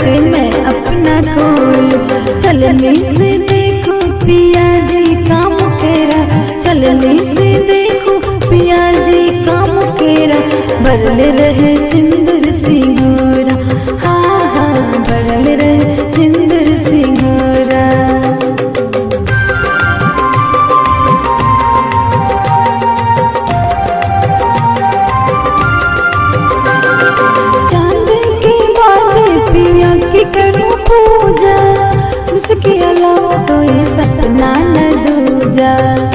के मैं अपना खोल चलने से देखो पिया जी काम केरा चलने से देखो पिया जी काम केरा बरल रहे सिंदूर सिंगोरा हाँ हाँ बरल रहे सिंदूर सिंगोरा चांद के बाद पिया की करूं पूजा उसके अलावा कोई सपना न दूजा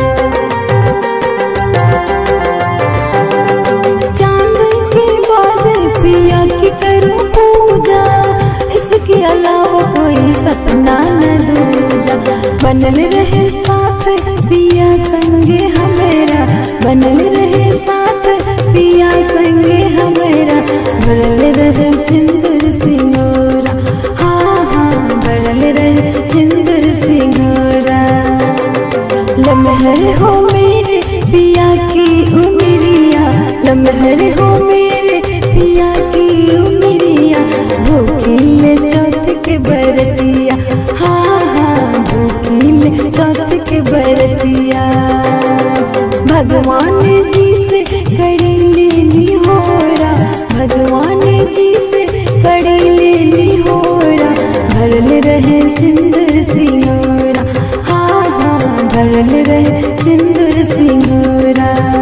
चांद के बाद पिया की करूं पूजा इसके अलावा कोई सपना न दूजा बनल रहे साथ पिया संगे हमेरा बनल रहे साथ पिया संगे हमेरा भरल रहे सिंदूर सिंगोरा हाँ हाँ भरल रहे सिंदूर सिंगोरा लमहर हो मेरे पिया की उमरिया लमहर हो मेरे पिया की उमरिया भूखिल चौथ के बरतिया हाँ हाँ भूखिल चौथ के बरतिया भगवान जी से कड़ी लेनी होरा भगवान जी से कड़ी लेनी होरा भरल रहे सिंदूर सिंगोरा हाँ हाँ भरल रहे सिंदूर सिंगोरा